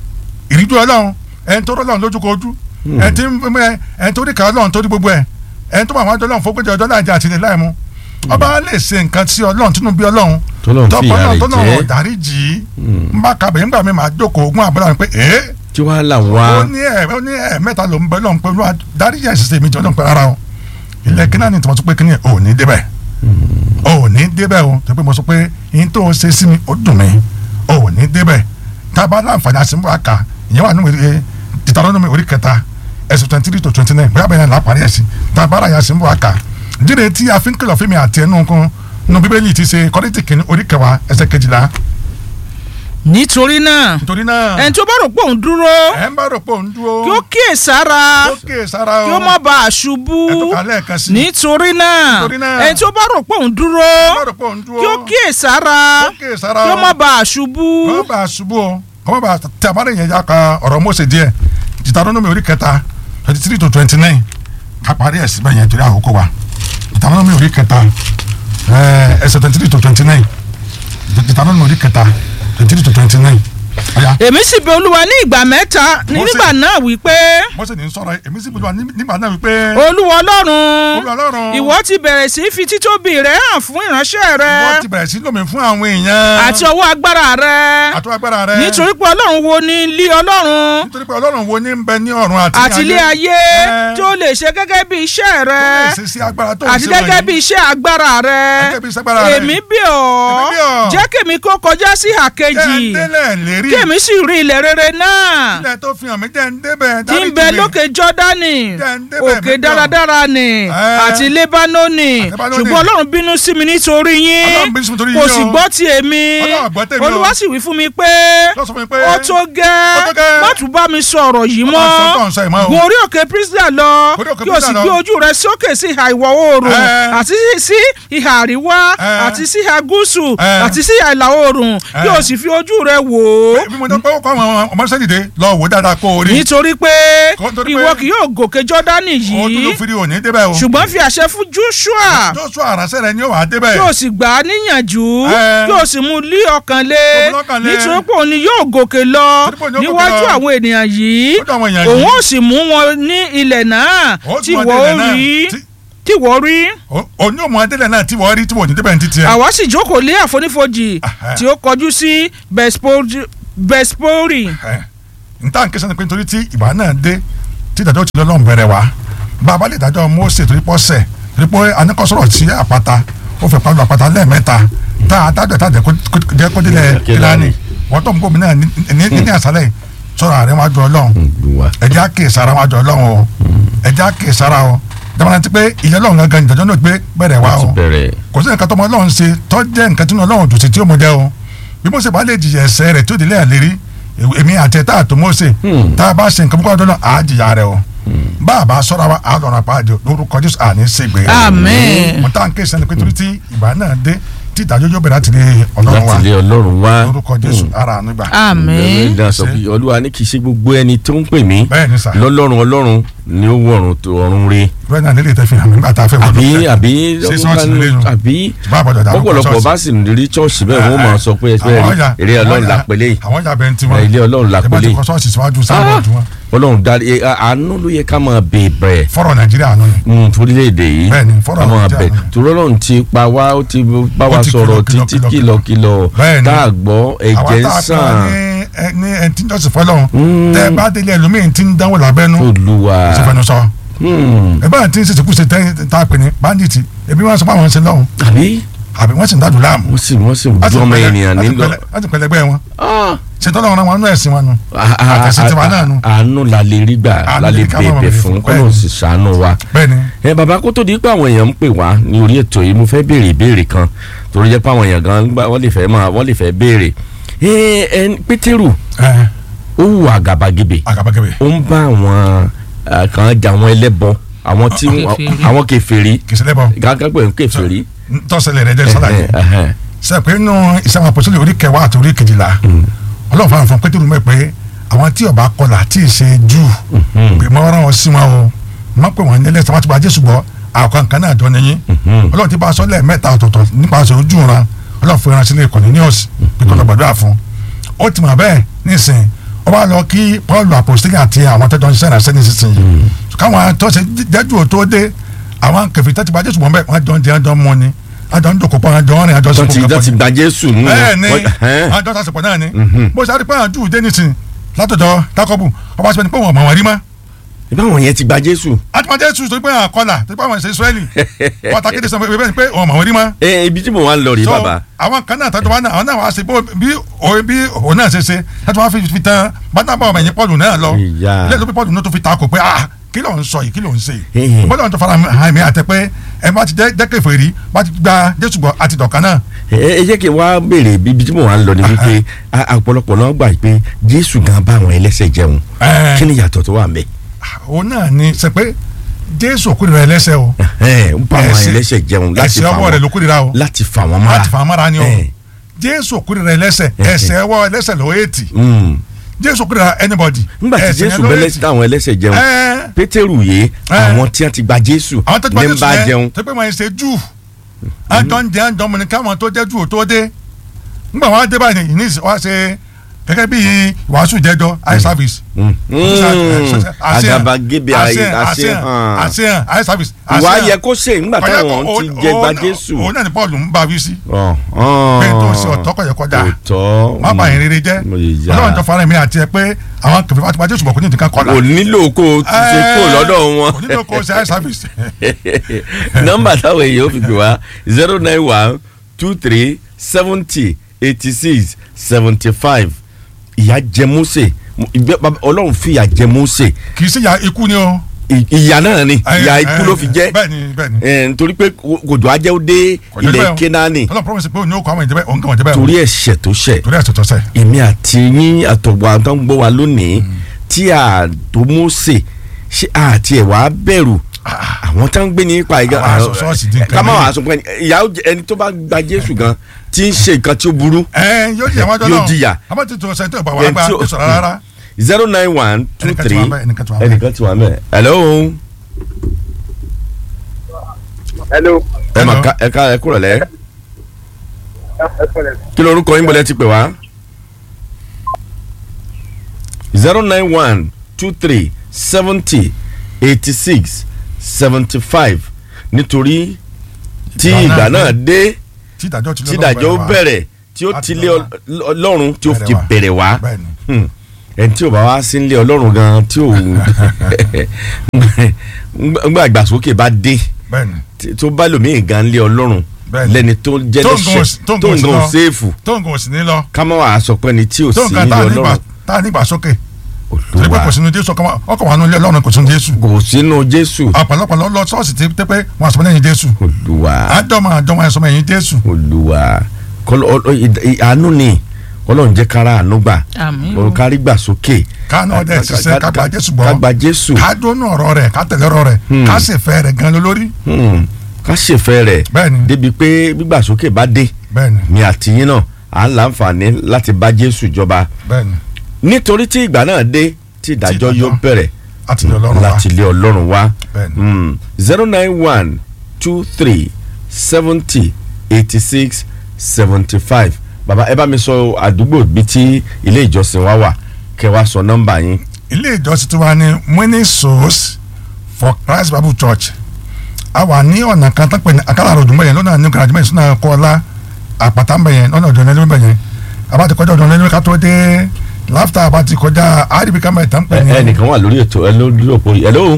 ìríjú Ọlọ́run ẹni tó rọ́lọ́run lójú kojú ẹni tí ń ẹ- ẹni tó rí kàá Ọlọ́run tó rí gbogbo ẹ̀ ẹni tó bá àwọn àjọ Ọlọ́run fógbéjọ ọjọ́ láì jẹ́ àti ilẹ̀ láì mú ọba lè ṣe nǹkan sí Ọlọ́run tínú bí Ọlọ́run Tọ́lọ́run fìyà rẹ̀ tọ́lọ́run jẹ. ọ̀dárí jì í ń bá kabẹ̀ nígbà mi máa jókòó ogún àbúrò mi pé ee tí tí wàá là ó wá. ní ẹ ó ní ẹ mẹ́ta ló ń bẹ lọ́n pé olúwa dáríjì ẹ̀ṣẹ̀ mi jọ lọ́n pé rárá o ilẹ̀ kíná ni tí mo sọ pé kíní ò ní débẹ̀ ò ní débẹ̀ o tó pé mo sọ pé yín tó o ṣe sí mi ó dùn mí ò ní débẹ̀ tá a bá láǹfààní àṣìmọ́ àkà ìyẹn wà nínú ìwé Deuteronomy orí kẹta ẹsẹ̀ twenty three to twenty nine bóyá bẹ́ẹ̀ ni lápárí ẹ̀sìn tá a bá ra yà àṣìmọ́ àkà dídè tí a fi ń kìlọ̀ fún mi àti ẹnu kan nínú bíbélì ti ṣe Kọ́ríńtì kìíní orí kẹwàá ẹsẹ̀ kejìlá nítorí náà nítorí náà ẹni tó bá rò pé òun dúró ẹ ń bá rò pé òun dúró kí ó kíyè sára ó kè sára o kí ó má bàa ṣubú ẹ tó kà lẹ́ẹ̀kan sí i. nítorí náà Nítorí náà. ẹni tó bá rò pé òun dúró ẹ bá rò pé òun dúró kí ó kíyè sára ó kè sára kí o ó má bàa ṣubú kọ́ má bàa ṣubú o kọ́ má bàa tẹ àbárẹ̀ yẹn ya ka ọ̀rọ̀ Mósè díẹ̀ Deuteronomy orí kẹta twenty three to twenty nine ká parí ẹ̀ síbẹ̀ yẹn torí àkókò wa Deuteronomy orí kẹta ẹ̀, ẹsẹ̀ twenty three to twenty nine Deuteronomy orí kẹta twenty three to twenty nine ọ̀ya èmi sì bẹ̀ olúwa ní ìgbà mẹ́ta ní Mósè. nígbà náà wípé Mósè ní sọ̀rọ̀ èmi sì gbọ́dọ̀ nígbà náà wípé olúwa ọlọ́run Olúwa Ọlọ́run ìwọ ti bẹ̀rẹ̀ sí í fi títóbi rẹ̀ hàn fún ìránṣẹ́ rẹ wọ́n ti bẹ̀rẹ̀ sí lómi fún àwọn èèyàn àti ọwọ́ agbára rẹ àti agbára rẹ nítorí pé ọlọ́run wo ni ilé ọlọ́run nítorí pé Ọlọ́run wo ní ń bẹ ní ọ̀run àti àti ilé ayé Ẹ. tó lè ṣe gẹ́gẹ́ bí iṣẹ́ rẹ tó lè ṣe sí agbára tó ń àti ṣe gẹ́gẹ́ wọ̀nyí. bí iṣẹ́ agbára rẹ Gẹ́gẹ́ bí iṣẹ́ agbára rẹ. èmi bí ọ́ Èmi bí ọ́. jẹ́ kèmi kó kọjá sí àkejì jẹ́ ń délẹ̀ lérí kèmi sì rí ilẹ̀ rere náà ilẹ̀ tó fi hàn mí jẹ́ ń débẹ̀ tí ń bẹ lókè jọ́dánì Jẹ́ ń débẹ̀ òkè mí jọ. dáradára ni Ẹ. àti lébánónì Àti Lébánónì. ṣùgbọ́n ọlọ́run bínú sí mi nítorí yín Ọlọ́run bínú sí mi nítorí kò yín sì o. gbọ́ ti èmi Ọlọ́run gbọ́ tèmi o. olúwa sì wí fún mi pé Ló sọ fún mi pé ó tó ó gẹ́ tó gẹ́. má tún bá mi sọ̀rọ̀ yìí Má sọ tó ń mọ́ sọ yìí mọ́ o. gun orí òkè Pisgah lọ Orí òkè kí o sì Pisgah lọ. gbé ojú rẹ sókè sí ìhà ìwọ̀ oòrùn Ẹ. àti sí ìhà àríwá Ẹ. àti sí ìhà gúúsù Ẹ. àti sí ìhà ìlà oòrùn kí Ẹ. o sì fi ojú rẹ wò ó bí mo ní pé ó kọ́ àwọn ọmọ sẹ́dìde lọ wò dáadáa kó o rí nítorí pé Kó- nítorí ìwọ pé- kì yóò gòkè jọ́dánì o tún ló yìí firi òní débẹ̀ o ṣùgbọ́n fi àṣẹ fún Joshua Joshua aránṣẹ́ rẹ ni ó wà á débẹ̀ kí o sì gbà á níyànjú Ẹ. kí o sì mú lé ọkàn lé Kó mú lọ́kàn lé. nítorí pé òun ni yóò gòkè lọ Nítorí pé òun ni yóò gòkè níwájú lọ. àwọn ènìyàn yìí Níwájú àwọn èèyàn òun yìí. ó sì mú wọn ní ilẹ̀ náà Ó tí tún wọn wọ́n délẹ̀ náà. rí Tí- tí wọ́n rí o- òní òmù adélẹ̀ náà tí wọ́n rí tí wọ́n ò ní débẹ̀ ní títí ẹ̀ àwa sì jókòó lé àfonífojì Aha. tí ó kọjú sí Bespori- Bespori ẹ̀ nta nkesa ni pé nítorí tí ìgbà náà dé tí ìdájọ́ ti lọ́lọ́run bẹ̀rẹ̀ wá bàbá lè dájọ́ Mósè torí pọ́ sẹ̀ torí pé anikọ́sọ̀rọ̀ sí àpáta ó fẹ́ pàlọ́ àpáta lẹ́ẹ̀mẹ́ta tá a dájọ́ tá a jẹ́ kó- jẹ́ kó délẹ̀ kílánì wọ́n tó ń bọ̀ mí náà ní ní- ní àṣálẹ̀ yìí, sọ̀rọ̀ àrẹ wájú ọlọ́run Olúwa. ẹ̀jẹ̀ á kè sára wájú ọlọ́run o ẹ̀jẹ̀ á kè sára o dábàá ti pé ìyẹn ọlọ́run gangan ìdájọ́ náà gbé bẹ̀rẹ̀ wá láti o bẹ̀rẹ̀. kò sí nǹkan tó ọmọ ọlọ́run ṣe tó jẹ́ nǹkan tí ọlọ́run dùn sí tí ó mọ jẹ́ o bí Mósè bá lè jìyà ẹ̀ṣẹ̀ rẹ̀ tó délé àlérí èmi àti ẹ̀ tá a tó Mósè Hmm. tá a bá ṣe nǹkan púpọ̀ dọ́nà á jìyà rẹ̀ o bá a bá sọ́ra wa á lọ́ra pa àjò lórúkọ Jésù àní ṣègbè Àmín. mo tá à ń ké sẹ́ni pé torí tí ìgbà náà dé tí ìdájọ́ yóò bẹ̀rẹ̀ láti lé ọlọ́run wa láti lé ọlọ́run wá. lórúkọ Jésù ara àánú gbà àmín Bẹ́ẹ̀ sọ pé olúwa ní kì í ṣe gbogbo ẹni tó ń pè mí bẹ́ẹ̀ ni sà lọ́lọ́run ọlọ́run ni ó wọ̀run tó ọ̀run re bẹ́ẹ̀ náà nílé ìtẹ́fì hàn mí nígbà tá a fẹ́ wọ́n àbí lókè. àbí Ṣé ṣọ́ọ̀ṣì nílé yìí? àbí Ṣùgbọ́n àbọ̀dọ̀ dàrú kọ́ ọ̀pọ̀lọpọ̀ ṣọ́ọ̀ṣì. bá sì rí ṣọ́ọ̀ṣì bẹ́ẹ̀ wọ́n máa sọ pé ẹsẹ̀ Àwọn rí ya- eré ọlọ́run àwọn ya- lápẹ́lẹ́ yìí àwọn ya bẹ́ẹ̀ ń tiwọn ilé ọlọ́run ẹ bá lápẹ́lẹ́ ti yìí kọ́ ṣọ́ọ̀ṣì síwájú sáwọn ọdún wọn ọlọ́run dá ẹ, àánú ló yẹ ká máa bèèrè fọ́rọ̀ Nàìjíríà nù ni mm, fúrílẹ̀-èdè yìí Bẹ́ẹ̀ni, fọ́rọ̀ ká máa Nàìjíríà bẹ̀ náà. torí ọlọ́run ti pa wá ó ti bá wa ti sọ̀rọ̀ kìlọ̀, títí kìlọ̀, kìlọ̀kìlọ̀ Bẹ́ẹ̀ni. tá a gbọ́ ẹ̀jẹ̀ àwọn ń tá a sàn pọ̀ ní ẹ- ní ẹni tí ń jọ́sìn fọlọ́run Mm. tẹ́ ẹ bá délé ẹlòmíín tí ń dánwò lábẹ́nú olúwa ṣe fẹnu sọ Hmm. ẹ bá tí ń ṣe ṣèkúṣe tẹ́ tá a pè ní bandits ebi wọn sọ pé àwọn ń ṣe lọ́hùn àbí àbí wọ́n sì ń dádùn láàmú wọ́n sì wọ́n sì Láti dún ọmọ pẹ̀lẹ́- ènìyàn láti nílò pẹ̀lẹ́- láti pẹ̀lẹ́gbẹ́ wọn Ah. ṣètò ọlọ́run wọn nú ẹ̀sìn wọn nù A- a- àtẹ̀sí tiwa náà nù a- àánú la lè rí gbà Àánú la lè lè ká máa bèbè bèbè fún fún, kọ́nà bẹ́ẹ̀ni. sì ṣàánú wa. bẹ́ẹ̀ ni ẹ bàbá kó tó di pé àwọn èèyàn ń pè wá ní orí ètò yìí mo fẹ́ béèrè ìbéèrè kan torí jẹ́ pé àwọn èèyàn gan gbà wọ́n lè fẹ́ máa wọ́n lè fẹ́ béèrè. ẹ ẹ pétérù ẹ ó wù àgàbàgebè àgàbàgebè ó ń bá àwọn eh, kan jà àwọn ẹlẹ́bọ àwọn tí Kèfèrí. àwọn kèfèrí kì í ṣe lẹ́bọ̀ gángan pé ń kèfèrí. tọ́sẹ̀lẹ̀ rẹ̀ jẹ́ sálàyé Ẹhẹ́, ẹhẹ́. sẹ pé nínú ìsàwọn àpòsílẹ̀ orí kẹwàá àti orí kejìlá ọlọ́run fáwọn fún pétérù mẹ́ pé àwọn tí ọba kọlà tí ì ṣe jù pé mọ́ rán wọn sí wọn o má pè wọ́n nílẹ̀ sọ́wọ́n ti gba jésù gbọ́ àwọn kan náà jọ nìyí ọlọ́run ti bá a sọ lẹ́ẹ̀mẹ́ta ọ̀tọ̀ọ̀tọ̀ nípasẹ̀ ojú ran ọlọ́run fún ìránṣẹ́ ilé Cornelius pé kọ́ lọ gbàdúrà fún ó ti mọ̀ bẹ́ẹ̀ nísìn ó bá lọ kí paul apostolic àti àwọn tọ́jọ́ ń ṣiṣẹ́ ìránṣẹ́ nísinsìnyí káwọn tó ṣe jẹ́jú ò tó dé àwọn kẹfì tó ti bá jésù mọ́ bẹ́ẹ̀ wọ́n jọ ń jẹ àjọ mọ́ ni àjọ ń dòkó pọ̀ àjọ ń rìn àjọ tó sọ́kò ti tó ti gba jésù nù. bẹ́ẹ̀ ni Wọ́n- ẹhẹ́. àjọ sàṣepọ̀ náà ni Mhm. bó ṣe àdìpẹ́ àwọn júù dé nísìn látọ̀dọ̀ Jákọ́bù ọba sọ pé wọn mọ̀ wọn rí mọ́ ìbáwọn yẹn ti gba jésù. àtúmọ̀ jésù tó pé àkọlà tó pé àwọn ìṣe Ísírẹ́lì wọn ta kéde sọ pé bẹ́ẹ̀ ni pé wọn mọ̀ wọn rí mọ́ ẹ ibi tí mo wá ń lọ rèé so bàbá. àwọn kan náà tọ́jú wa náà àwọn náà wá ṣe bó bí òun bí òun náà ṣe ṣe tọ́jú wa fi fi tan bátàbà ọmọ ẹ̀yìn pọ́ọ̀lù náà lọ Ìyá. ilé ìlú pé pọ́ọ̀lù náà tó fi ta kò pé ah kí ló ń sọ yìí kí ló ń ṣe Hehe. yìí bọ́lá tó fara hàn mí àtẹ pé ẹ bá ti jẹ́ jẹ́ kèfèrí bá ti gba jésù gbọ́ àti dọ̀kan náà ẹ ẹ jẹ́ kí n wá béèrè ibi tí mo wá ń lọ ni wípé a- ọ̀pọ̀lọpọ̀ náà gbà pé jésù gan bá àwọn ẹlẹ́sẹ̀ jẹun Ẹ. kí ni yàtọ̀ tó wà ń bẹ̀. òun náà ni ṣe pé jésù kórìíra ẹlẹ́ṣẹ̀ o ẹ ń bá àwọn Ẹ̀ṣẹ̀- ẹlẹ́sẹ̀ jẹun láti ẹ̀ṣẹ̀ fà ọwọ́ rẹ̀ ló wọ́n kórìíra o láti fà wọ́n mára. láti fà á mára ni o Ẹ. jésù kórìíra ẹlẹ́ṣẹ̀ Ẹ. ẹ̀ṣẹ̀ ọwọ́ ẹlẹ́ṣẹ̀ ló ètì Mm. jésù kórìíra anybody nígbà tí ẹ̀ṣẹ̀ jésù yẹn ló bẹ́lẹ̀ ètì. tí àwọn ẹlẹ́sẹ̀ jẹun Ẹ. pétérù yé Ẹ. àwọn tí wọ́n ti gba jésù àwọn tó ti bá ní ń jésù bá yẹn jẹun. tó pé wọn ṣe jù àjọ ń jẹ àjọ mọ̀nì káwọn tó jẹ́ jù ò tó dé nígbà wọn á dé báyìí ní ìsìn wọn á ṣe gẹ́gẹ́ bí wàásù jẹjọ eye service. Mm. Mm. àgàbàgebè àṣehàn àṣehàn àṣehàn eye service. ìwà àṣehàn. yẹ kó ṣe nígbà Kọjá táwọn kó- ti òun- jẹ gba òun náà- jésù. òun náà ni paul ń bá wí sí. Ọ̀, pé tó ọ̀. ṣe ọ̀tọ̀ kọ̀yẹ̀ kọjá òótọ́ má bàa yín rere jẹ́ mo lè yá. ọlọ́run tó fara mi àti ẹ pé àwọn kẹfẹ́ bá ti bá jésù bọ̀ kó ní ìdíkan kọ́lá. kò nílò kó o ti ṣe kó lọ́dọ̀ wọn. onídìí kò ṣe eye service. nọ́mbà táwọn èèyàn ò fi pè wá zero nine one two three seventy eighty six seventy five ìyà jẹ Mósè ìgbẹ́ bàbá- ọlọ́run fi ìyà jẹ Mósè kì í ṣe ya ikú ni o. ì- ìyà náà ni ìyà ikú ló fi jẹ́ bẹ́ẹ̀ni bẹ́ẹ̀ni. ẹ̀, nítorí pé kòjò ajẹ́ ó dé Kò jẹ́ ilẹ̀ bẹ́ẹ̀ o. Kénáánì ọlọ́run promise pé òun yóò kọ́ àwọn ìjẹ́bẹ́ òun kàn wọ́n jẹ́bẹ́ o. torí ẹ̀ṣẹ̀ tó ṣẹ̀ torí ẹ̀sẹ̀ tó sẹ̀. èmi àti yín àtọ̀gbọ̀ àtọ̀ ń gbọ́ wa lónìí tí a tó Mósè ṣé àti ẹ̀ wá bẹ̀rù àwọn tá ń gbé ní ipa ìgbà Àwọn aṣọ ṣọ́ọ̀ṣì dín ká má kẹ́lẹ́. wàá sọ pé ìyá ó jẹ- ẹni tó bá gba Jésù gan tí ń ṣe nǹkan tí ó burú ẹ yóò jìyà wájú Yóò náà jìyà. àmọ́ tí tó ṣe tó ìgbà wà Ẹni gbà tí ó- èso rárá. zero nine one two Ẹnìkan ti three wà ńbẹ̀, ẹnìkan ti wà ńbẹ̀. ẹnìkan ti wà mẹ́ hello hello. ẹ mà Hello. ká ẹ ká ẹ kúrọ̀ lẹ́ kí lorúkọ yín bọ̀lẹ́ ti pè wá zero nine one two three seventy eighty six seventy five nítorí tí Ìgbà ìgbà náà náà dé tí ìdájọ́ ti tí lọ́wọ́ ìdájọ́ wá. bẹ̀rẹ̀ tí ó Láti ti lé lọ Ọl- ọlọ́run tí ó ti Bẹ̀rẹ̀ bẹ̀rẹ̀ wá bẹ́ẹ̀ni. Hmm. ẹni tí ò bá wá sí ilé ọlọ́run gan tí ò ngbà ìgbàsókè bá dé bẹ́ẹ̀ni. tí- tó bá lòmíì gan lé ọlọ́run Bẹ́ẹ̀ni. lẹ́ni tó jẹ́ Tó ń gan lẹ́sẹ̀ òsì- tó ń tó gan ń òsì gan lọ. séèfù tó nǹkan òsì ní lọ ká má wàá sọ pé ni tí ò tó sí nǹkan ilé tá a nígbà ọlọ́run tá a nígbà sókè torí pé olúwa kò sínú jésù ọkọ ọkọ wà nínú ilé ọlọ́run kò sínú jésù kò sínú jésù ọ̀pọ̀lọpọ̀ lọ lọ ṣọ́ọ̀ṣì tí tẹ́ pé wọn àsọmọ lẹ́yìn jésù olúwa àjọmọ àjọmọ ẹ̀sọmọ ẹ̀yìn jésù olúwa kọlọ ọ- ọ- ìd- ì- àánú ni ọlọ́run jẹ́ kára àánú gbà Àmín o. ọ̀run kárí gbà sókè káànù ọdẹ ṣiṣẹ́ ká gba jésù ká gbọ́ gba jésù ká dónú ọ̀rọ̀ rẹ̀ ká tẹ̀lé ọ̀rọ̀ rẹ̀ ká sì fẹ́ rẹ̀ gan lórí Hmm. ká ṣèfẹ́ rẹ̀ Bẹ́ẹ̀ni. débi pé gbígbàsókè bá dé bẹ́ẹ̀ni mi àti yín náà à ń láǹfààní láti bá jésù jọba bẹ́ẹ̀ni nítorí tí ìgbà náà dé tí ìdájọ́ ìdájọ́ yóò bẹ̀rẹ̀ àti ilé ọlọ́run wa láti ilé ọlọ́run wá Bẹ́ẹ̀ni. zero nine one two three seventy eighty six seventy five bàbá ẹ bá mi sọ àdúgbò bíi tí ilé ìjọsìn wa wà kẹ́ wá sọ nọ́mbà yín ilé ìjọsìn tí wàá ní winning souls for christ bible church a wà ní ọ̀nà kan tó pè ní akálàrò òdùnmọ̀ yẹn lọ́nà ní garage mẹ́rin sínú kọ́lá àpàtà ń bẹ̀ yẹn lọ́nà ọ̀dọ̀ nílùú bẹ̀ yẹn àbá ti kọjá ọ̀dọ̀ nílùú ká tó dé láfta àbá ti kọjá àríbi ká mẹ́ta ń pè ẹ ní ẹnìkan wà lórí ètò ẹ lórí òpó yìí hello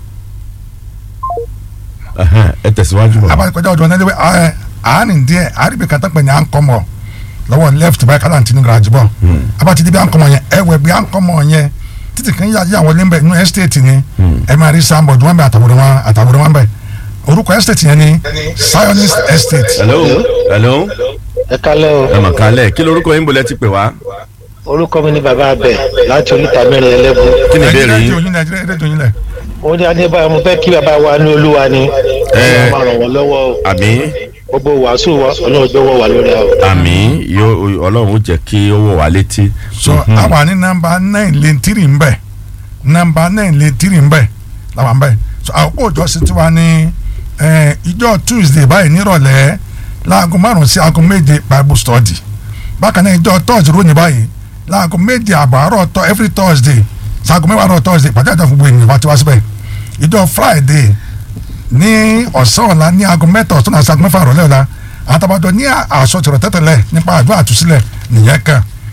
Ẹhẹ́n, ẹ tẹ̀síwájú bọ̀. àbá ti kọjá ọ̀dọ̀ nílùú àárín díẹ̀ àríbi ká tó pè ní àǹkọ́mọ̀ lọ́wọ́ left báyìí kálá ti ní garage bọ̀ àbá ti di bí àǹkọ́mọ̀ yẹn ẹ̀wẹ̀ bí àǹkọ́mọ̀ yẹn títí kan yà yà wọlé ń bẹ̀ nínú estate ni ẹ máa rí sáńbọ̀dù wọn bẹ àtàwòrán wọn àtàwòrán wọn bẹ orúkọ estate yẹn ni zionist estate hello hello ẹ kálẹ́ o ẹ mà kálẹ̀ kí lorúkọ yín bolẹ̀ ti pè wá orúkọ mi ni bàbá abẹ láti oríta mẹ́rin ẹlẹ́bù kí ni ìbéèrè rédíò yín yín lẹ rédíò yín lẹ mo ní adébáyọ̀ mo fẹ́ kí bàbá wa ní olúwa ni Ẹ. ọlọ́run máa ràn wọ́n lọ́wọ́ o àmín gbogbo wàásù wa ọlọ́run gbọ́wọ́ wà lórí àwọn. àmín yóò ọlọ́run ó jẹ́ kí ó wọ̀ wá létí. so a wà ní nọ́mbà nine lane three ń bẹ nọ́mbà nine lane three ń bẹ làwọn bẹ so àkókò ìjọsìn tiwa ní eh, ìjọ tuesday báyìí nírọ̀lẹ́ láago márùn sí aago méje bible study bákan náà ìjọ thursday ròyìn báyìí láago méje àbọ̀ àárọ̀ tọ́ every thursday sáago mẹ́wàá àárọ̀ thursday pàtẹ́ àjọ gbogbo ènìyàn wá ti wá síbẹ̀ ìjọ friday ní ọ̀sán ọ̀la ní aago mẹ́ta ọ̀sán àti aago mẹ́fà ìrọ̀lẹ́ ọ̀la àtàbàjọ ní àṣọ tìrọ̀ tẹ́tẹ̀lẹ̀ nípa àdúrà àtúnṣílẹ̀ nìyẹn kan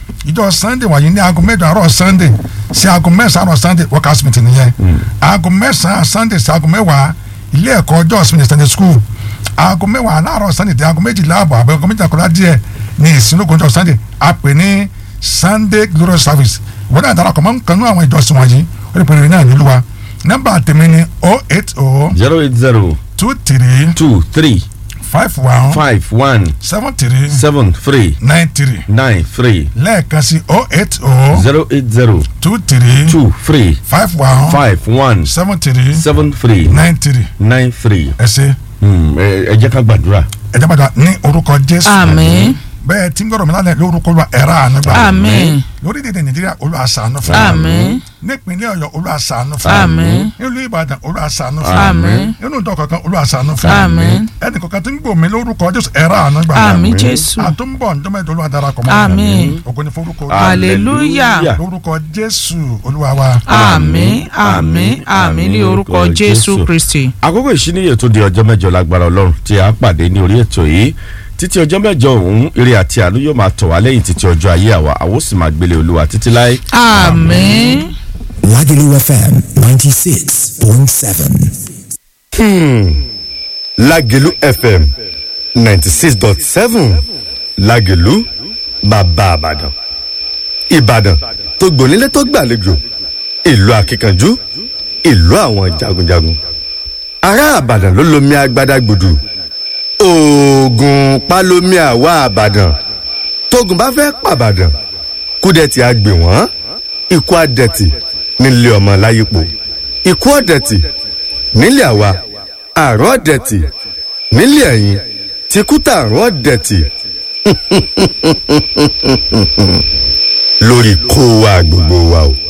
ìjọ sunday wọ̀nyí ní aago mẹ́jọ àárọ̀ sunday sí aago mẹ́sàn-án àárọ̀ sunday workers meeting nìyẹn aago mẹ́sàn-án sunday sí aago mẹ́wàá ilé ẹ̀kọ́ ọjọ́ ìsinmi sunday school aago mẹ́wàá láàárọ̀ sunday di aago méjìlá àbọ̀ àbẹ̀ aago méjìlá kọ́lá díẹ̀ ní ìsinúkọ̀ ọjọ́ sunday a pè ní sunday glorious service wọ́n náà darapọ̀ mọ́ nǹkan nú àwọn ìjọsìn wọ̀nyí ó lè pè é náà nílùú wa nọ́mbà tèmi ni oh eight oh zero eight zero two three two three five one five one seven three seven three nine three nine three lẹ́ẹ̀kan sí oh eight oh zero eight zero two three two three five one five one seven three seven three nine three nine three. ẹ ṣe Hmm, ẹ ẹ jẹ́ ká gbàdúrà. ẹ jábàdà ní orúkọ jésù àmín bẹ́ẹ̀ tí ń gbọ́dọ̀ mi lálẹ́ lórúkọ olúwa ẹ̀rọ àánú gbà àmín lórílẹ̀‐èdè nàìjíríà olúwa ṣàánú fún àmín nípínlẹ̀ ọ̀yọ́ olúwa ṣàánú fún Àmín. nílùú ìbàdàn olúwa ṣàánú fún àmín nínú ìjọ kankan olúwa ṣàánú fún Àmín. ẹnì kankan tí ń gbòmí lórúkọ jésù ẹ̀rọ àánú gbà àmín jésù àtúnbọ̀ ǹjọ́mẹ́jọ olúwa darapọ̀ mọ́ Àmín. ògo ni forúkọ hallelujah lórúkọ jésù olúwa wa àmín àmín àmín ní orúkọ jésù kristi. àkókò ìṣíníyè tó di ọjọ́ mẹ́jọ lágbára ọlọ́run tí a pàdé ní orí ètò yìí títí ọjọ́ mẹ́jọ ọ̀hún eré àti àánú yóò máa tọ̀ wá lẹ́yìn títí ọjọ́ ayé àwa àwọn ó sì máa gbélé olúwa títí láé. àmín. Lagelu FM 96.7. lágẹ̀lú fm ninety six dot seven lágẹ̀lú bàbá àbàdàn ìbàdàn tó gbònílé tó gbàlejò ìlú akíkanjú ìlú àwọn jagunjagun ará àbàdàn ló lomi agbada gbòdù oògùn palomi àwa àbàdàn tógun bá fẹ́ pàbàdàn kúdẹ̀tì àgbè wọ́n ikú àdẹ̀tì nílé ọmọ láyípo ikú ọ̀dẹ̀tì nílé àwa àrùn ọ̀dẹ̀tì nílé ẹ̀yìn tìkútà àrùn ọ̀dẹ̀tì lórí kó wa gbogbo wa o.